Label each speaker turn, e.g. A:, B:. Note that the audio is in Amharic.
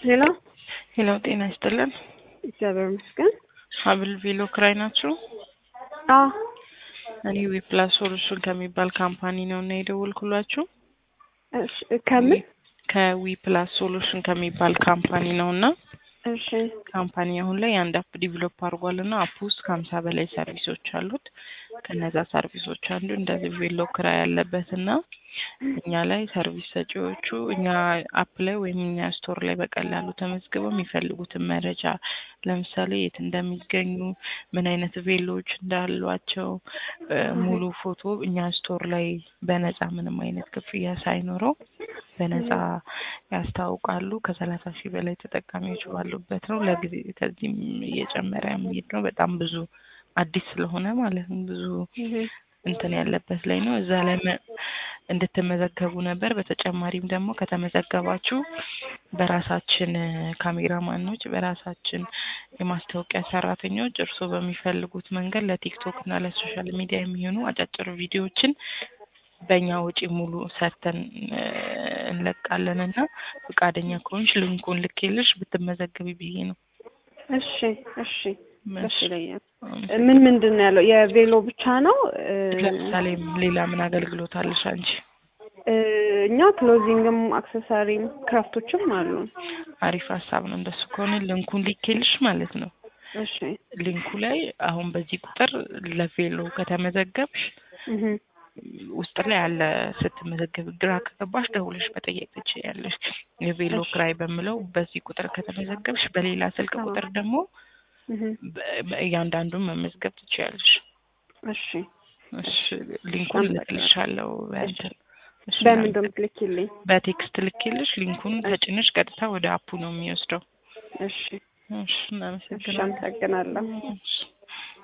A: ሄሎ
B: ሄሎ ጤና ይስጥልን።
A: እግዚአብሔር ይመስገን።
B: ሀብል ቬሎ ክራይ ናችሁ?
A: አዎ
B: እኔ ዊፕላስ ሶሉሽን ከሚባል ካምፓኒ ነው እና የደወልኩላችሁ
A: እሺ፣ ከምን
B: ከዊፕላስ ሶሉሽን ከሚባል ካምፓኒ ነው እና
A: እሺ
B: ካምፓኒ አሁን ላይ አንድ አፕ ዲቨሎፕ አድርጓል እና አፕ ውስጥ ከሀምሳ በላይ ሰርቪሶች አሉት። ከነዛ ሰርቪሶች አንዱ እንደዚህ ቬሎ ክራይ ያለበት እና እኛ ላይ ሰርቪስ ሰጪዎቹ እኛ አፕ ላይ ወይም እኛ ስቶር ላይ በቀላሉ ተመዝግበው የሚፈልጉትን መረጃ ለምሳሌ የት እንደሚገኙ፣ ምን አይነት ቬሎዎች እንዳሏቸው እ ሙሉ ፎቶ እኛ ስቶር ላይ በነፃ ምንም አይነት ክፍያ ሳይኖረው በነፃ ያስታውቃሉ። ከሰላሳ ሺህ በላይ ተጠቃሚዎች ባሉበት ነው። ለጊዜ ከዚህም እየጨመረ የሚሄድ ነው። በጣም ብዙ አዲስ ስለሆነ ማለት ነው ብዙ እንትን ያለበት ላይ ነው። እዛ ላይ መ- እንድትመዘገቡ ነበር። በተጨማሪም ደግሞ ከተመዘገባችሁ በራሳችን ካሜራማኖች፣ በራሳችን የማስታወቂያ ሰራተኞች እርስዎ በሚፈልጉት መንገድ ለቲክቶክ እና ለሶሻል ሚዲያ የሚሆኑ አጫጭር ቪዲዮዎችን በእኛ ወጪ ሙሉ ሰርተን እ እንለቃለን እና ፈቃደኛ ከሆንሽ ልንኩን ልኬልሽ ብትመዘገቢ ብዬ ነው።
A: እሺ እሺ ደስ
B: እሺ።
A: ይለኛል። ምን ምንድን ነው ያለው? የቬሎ ብቻ ነው? እ
B: ለምሳሌ ሌላ ምን አገልግሎት አለሽ አንቺ?
A: እ እኛ ክሎዚንግም አክሰሳሪም ክራፍቶችም አሉ።
B: አሪፍ ሀሳብ ነው። እንደሱ ከሆነ ልንኩን ልኬልሽ ማለት ነው።
A: እሺ
B: ሊንኩ ላይ አሁን በዚህ ቁጥር ለቬሎ ከተመዘገብሽ
A: እህ
B: ውስጥ ላይ ያለ ስትመዘገብ ግራ ከገባሽ ደውለሽ መጠየቅ ትችያለሽ። የቬሎ
A: እሺ።
B: ክራይ በምለው በዚህ ቁጥር ከተመዘገብሽ በሌላ ስልክ
A: አዎ።
B: ቁጥር ደግሞ
A: እህ
B: በ- በእያንዳንዱን መመዝገብ ትችያለሽ።
A: እሺ
B: እሺ ሊንኩን
A: አመሰግናለሁ።
B: ልክልሻለሁ በእንትን እሺ፣
A: በምን
B: እናመሰግናለን።
A: እንደምትልኪልኝ?
B: በቴክስት ልኬልሽ ሊንኩን ተጭነሽ ቀጥታ ወደ አፑ ነው የሚወስደው።
A: እሺ
B: እሺ
A: እሺ
B: እናመሰግናለን።
A: አመሰግናለሁ።
B: እሺ